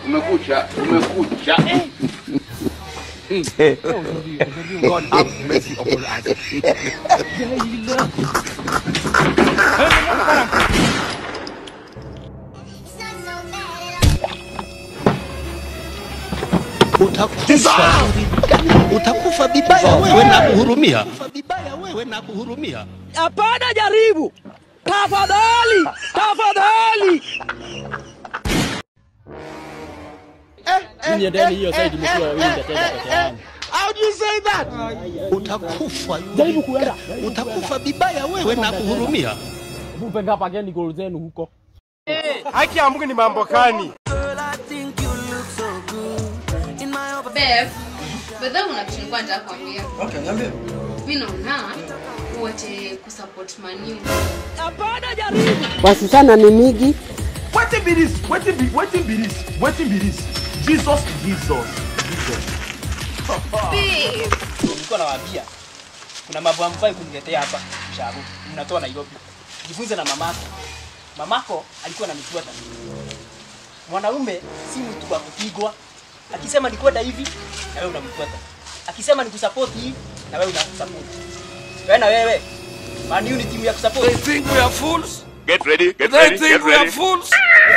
Kumekucha, kumekucha. God have mercy upon us. utakufa utakufa vibaya wewe na kuhurumia vibaya wewe na kuhurumia Hapana, jaribu tafadhali, tafadhali. Niendeni hiyo side mkiwa wawili nitaenda peke yangu. How do you say that? Utakufa Jaribu kuenda. utakufa vibaya wewe na kuhurumia. Mupe ngapa gani goal zenu huko. Haki ya Mungu ni mambo gani? Bev, bedha kuna kitu nilikuwa nataka kuambia. Okay, niambie. Mimi naona uache kusupport Man U. Hapana, jaribu. Wasichana ni migi. Wetin be this? Wetin be wetin be this? Wetin be this? Jesus, Jesus, Jesus. Babe, Nilikuwa nawaambia kuna mambo ambayo kuniletea hapa Mshabu. Mnatoa Nairobi. Jifunze na mamako. Mamako alikuwa ananifuata. Mwanaume si mtu wa kupigwa. Akisema ni kwenda hivi na wewe unamfuata. Akisema ni kusupport hii na wewe unasupport. Wewe na wewe. Man U ni timu ya kusupport. think we are fools? Get ready, get They ready, think get we are ready. fools?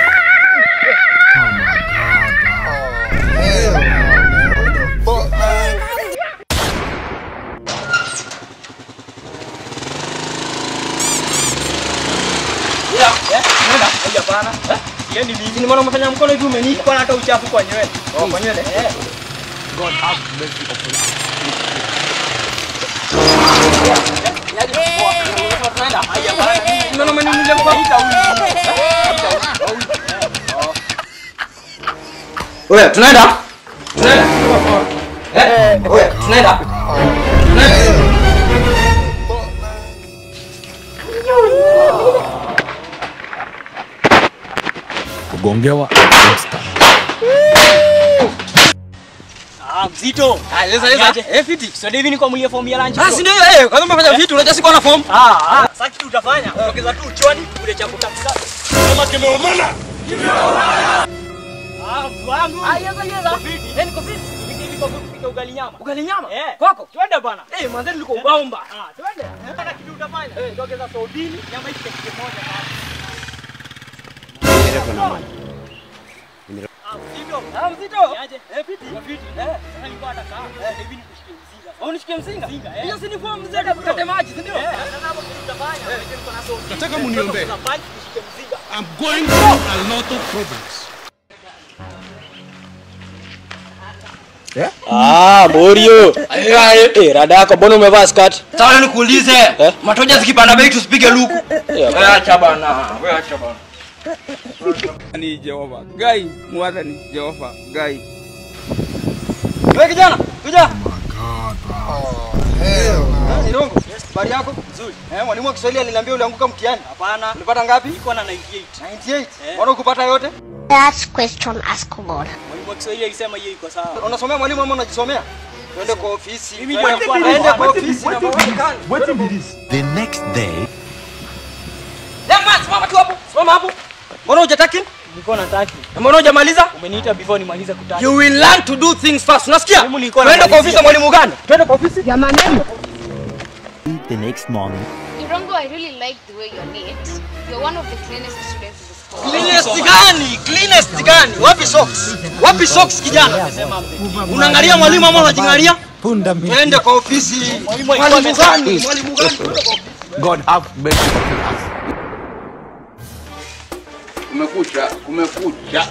Ya, eh? Nenda. Haya bana. Eh? Siendi mimi. Ni maana umefanya mkono hivi umenishika hata uchafu kwa nywele. Oh, kwa nywele. Eh. God have mercy upon us. Yaje kwa. Tunaenda. Haya bana. Unaona umeniuliza kwa vita huyu. Oya, tunaenda? Tunaenda. Eh, oya, tunaenda. Tunaenda. Kugongewa Ah, mzito. Ah, leza leza. Eh, fiti. So hivi ni kwa mlia form ya lunch. Ah, si ndio hiyo eh, kwanza umefanya vitu unajua sikuwa na form. Ah, ah. Sasa kitu utafanya. Ongeza tu uchoni kule cha kutakisa. kama kimeumana. Ah, wangu. Ah, yeza yeza. Fiti. Eh, niko fiti. Niko hivi kwa kupika ugali nyama. Ugali nyama? Eh. Kwako? Twende bana. Eh, mwanzo nilikuwa ubaomba. Ah, twende. Hata kitu utafanya. Eh, ongeza sodini, nyama hii kitu moja basi. Ah, mzito. Ah, mzito. Niaje? Eh, fiti. Ya fiti. Eh, sasa nilikuwa nataka. Eh, hivi nikushikie mzinga. Au nishikie mzinga? Mzinga, eh. Hiyo si ni form mzee kupata maji, si ndio? Eh, sasa hapo kitu utafanya. Eh, niko na sodini. Nataka muniombee. Kuna punch, nishike mzinga. I'm going through a lot of problems. Ah, Morio. Eh, rada yako mbona umevaa skirt? Sasa nikuulize, matoja zikipanda bei tusipige luku. Wewe acha bana, wewe acha bana. ni Jehova Gai mwata ni Jehova Gai Wewe kijana, kuja. Nilongo, habari yako? Nzuri. Eh, mwalimu wa Kiswahili aliniambia ulianguka mtihani. Hapana. Ulipata ngapi? Niko na 98. 98. Mbona ukupata yote? That's question askable. Mwalimu wa Kiswahili alisema hiyo iko sawa. Unasomea mwalimu ama unajisomea? Twende kwa ofisi. Mimi ndio nilikuwa Twende naomba. kwa ofisi na mawakala. Wetin be this? The next day, Jamaa, simama tu hapo. Simama hapo. Mbona hujataki? Nilikuwa nataki. Na Mbona hujamaliza? Umeniita before nimalize kutaki. You will learn to do things fast. Unasikia? Mwalimu nilikuwa Twende kwa namalizia. ofisi ya mwalimu gani? Twende kwa ofisi. the next morning, Irongo, I really like the way you're neat. You're one of the cleanest students in the school. Cleanest gani? Cleanest gani? Wapi socks? Wapi socks kijana? Unaangalia mwalimu ama unajingalia? Twende kwa ofisi. Mwalimu gani? Mwalimu gani? Twende kwa God have mercy upon us. Kumekucha, kumekucha.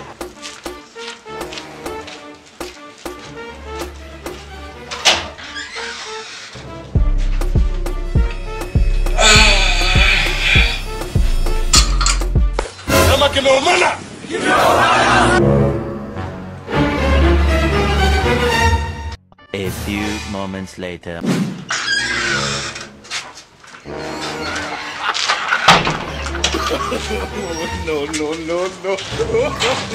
Kama kimeumana. a few moments later. No, no, no, no.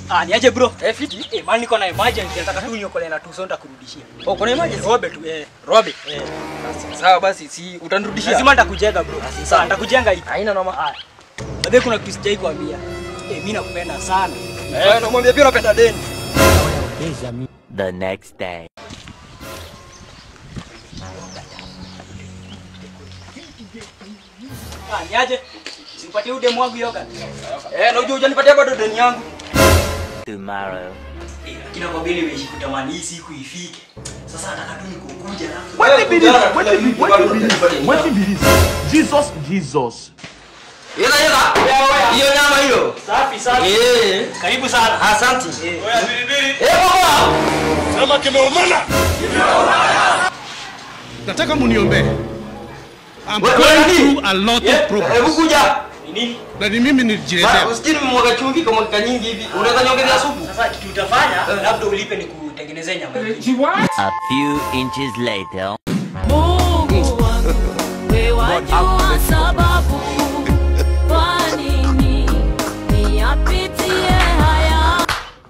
Ah, niaje bro? Eh, fiti. Eh, mali niko na emergency nataka tu niokole na tu sonda kurudishia. Oh, kuna emergency? Robe tu eh. Robe. Eh. Sawa basi, si utanirudishia. Lazima nitakujenga bro. Sawa, nitakujenga hii. Haina noma. Haya. Babe kuna kitu sijai kuambia. Eh, mimi nakupenda sana. Eh, namwambia pia unapenda deni. The next day. Ah, niaje? Simpatie ude mwangu yoga. Eh, na unajua hujanipatia bado deni yangu. Tomorrow. Eh, lakini kwa vile nimeishi kutamani hii siku ifike. Sasa nataka tu nikukuja na Wetin be this? Wetin be wetin be this? Wetin be this? Jesus, Jesus. Yela yela. Hiyo nyama hiyo. Safi safi. Eh. Karibu sana. Asante. Eh. Eh, baba. Sema kimeumana. Nataka muniombee. I'm Wewe, going nani? through a lot of Hebu problems. kuja. Ni nini? Na ni mimi nijiletea. Usikini mmwaga chumvi kwa mwaka nyingi hivi. Unaweza niongezea supu? Sasa kitu utafanya labda ulipe nikutengenezee nyama. A few inches later. Mungu wangu, wewe wajua sababu kwa nini niyapitie haya.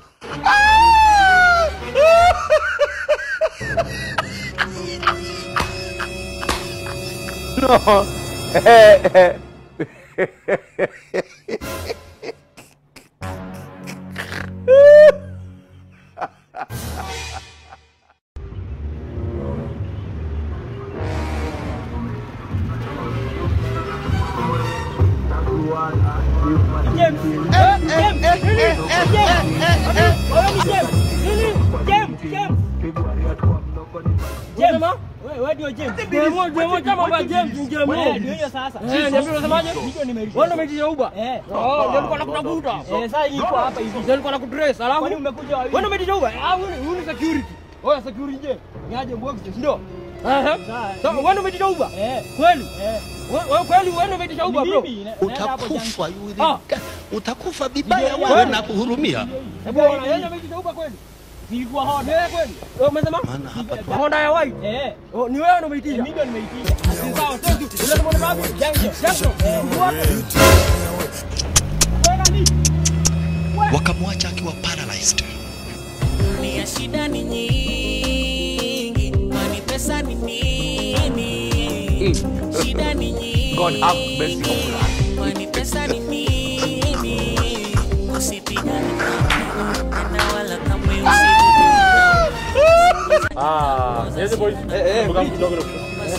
Utakufa yule. Utakufa vibaya wewe na kuhurumia. Maana hapa tu. Honda ya white. Eh. Oh, ni wewe umeitisha? Mimi ndio nimeitisha. Sawa, sasa ule mwana babu, jango, jango. Wakamwacha akiwa paralyzed. Dunia shida ni nyingi, kwani pesa ni nini? Shida ni nyingi, God have mercy upon us. kwani pesa ni nini? Usipigane kamwe, tena wala kamwe usipigane. Ah, yes boys. Eh, eh, Mkam please. kidogo kidogo.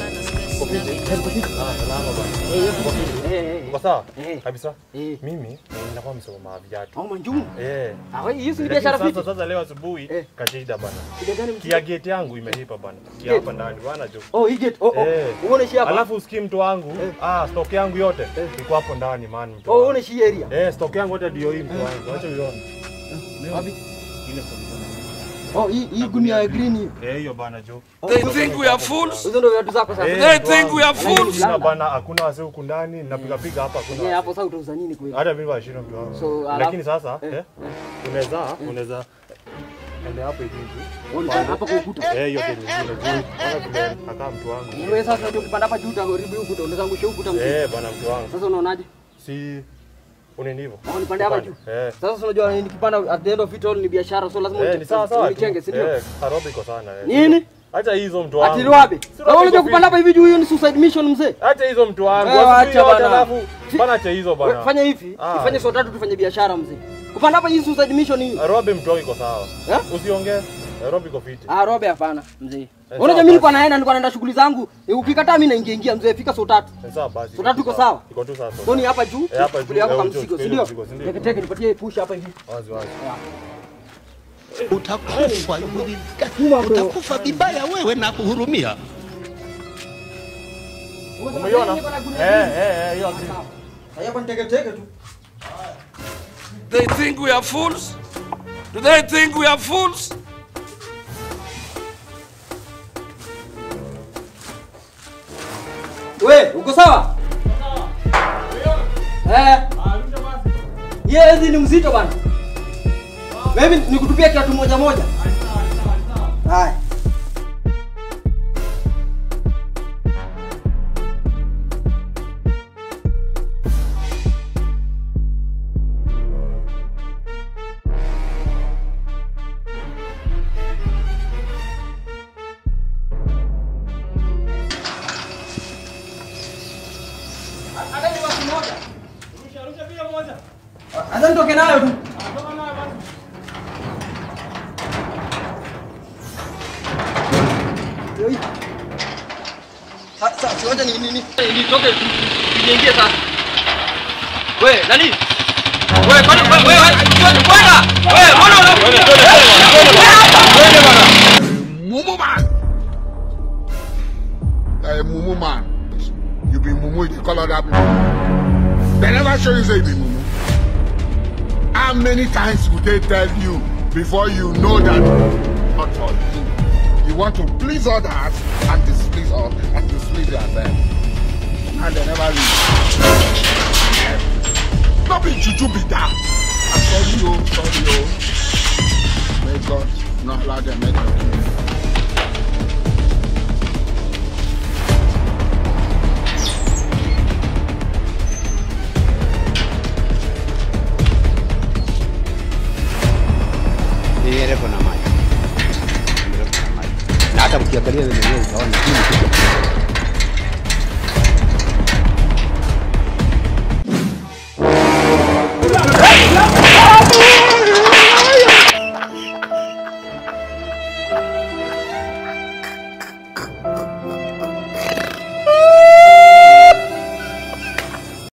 Ah, salama bana. Uko sawa? Kabisa. Mimi ninakuwa msoma viatu. Au manjumu. Eh. Ah, wewe hiyo si Lakini biashara sasa fiti. sasa leo asubuhi kashida bana. Shida gani mtu? Kia gate yangu imelipa bana. Kia hapa ndani bana jo. Oh, hii gate. Oh, oh. Eh. Uone shi hapa. Alafu usikii mtu wangu, ah, stock yangu yote iko hapo ndani man mtu. Oh, wangu. uone shi area. Eh, stock yangu yote ndio hii mtu wangu. Acha uione. Wapi? Ile stock iko ndani. Oh, hii hii gunia ya green hiyo. Eh, hiyo bana jo. They think we are fools. Hizo ndio viatu zako sasa. Eh, They mtu think wangu. we are fools. Sina bana, hakuna wazee huku ndani, napiga piga hapa hakuna. Yeah, wazee. hapo sasa utauza nini kweli? Hata mimi washinda mtu wangu. So, alafu- Lakini sasa eh, eh, unaweza unaweza ende hapo hivi juu. Uone hapa kwa ukuta. Eh, hiyo ndio nyingine juu. Kama vile akaa mtu wangu. Wewe sasa unajua kupanda hapa juu utaharibu hii ukuta, unaweza angusha ukuta mzima. Eh, bana mtu wangu. Sasa unaonaje? Si uneni hivyo? Oh, nipande hapa juu. Eh. Sasa unajua nikipanda at the end of it all ni biashara so lazima Eh, ni sawa sawa. tu. unichenge, si ndio? Eh, Nairobi iko sana. eh. Nini? Acha hizo mtu wangu. Ati wapi? Si Sasa unajua iko kupanda hapa hivi juu hiyo ni suicide mission mzee. Acha hizo mtu wangu. Eh, Wasijui acha yote bana. alafu bana acha hizo We- bana. Fanya hivi, Ah. ifanye saa tatu tufanye biashara mzee. Kupanda hapa hii suicide mission hii. Nairobi mtu wangu iko sawa. Eh? Usiongee. Nairobi iko fiti. Ah, robe hapana mzee. sawa Unajua mimi basi. nilikuwa naenda nilikuwa naenda shughuli zangu. Eh, Ukikataa mimi naingia ingia mzee, fika saa tatu. Ni sawa basi. Saa tatu iko sawa? Iko tu sawa. Soni hapa juu, Eh, hapa juu. chukulia yako eh, kama juu, mzigo, si chukulia ndio? mzigo, si ndio? Teke teke nipatie push hapa hivi. Wazi wazi. Utakufa yule. Utakufa vibaya wewe na kuhurumia. Umeiona? Eh, eh, eh, hiyo agree. Haya hapa teke teke tu. They think we are fools. Do they think we are fools? We, uko sawa? Eh. Yeye hizi ni mzito bana. Mimi nikutupia kiatu moja moja. Haya. nitoke nayo tu. Yoi. Sasa siwacha ni nini? Nitoke niingie sasa. We, nani? We, kwani we, we, we, bwana. We, mbona una Mumu man. Hey, Mumu man. You be Mumu, you call other people. They never show you say you be Mumu. How many times would they tell you before you know that not for you? You want to please others and displease us and displease yourself. And they never leave. Not be juju be that. I'm sorry, oh, sorry, oh. May God not allow them make you. Ni refu na maji. Ni refu na maji. Na hata ukiangalia wewe mwenyewe utaona hii ni kitu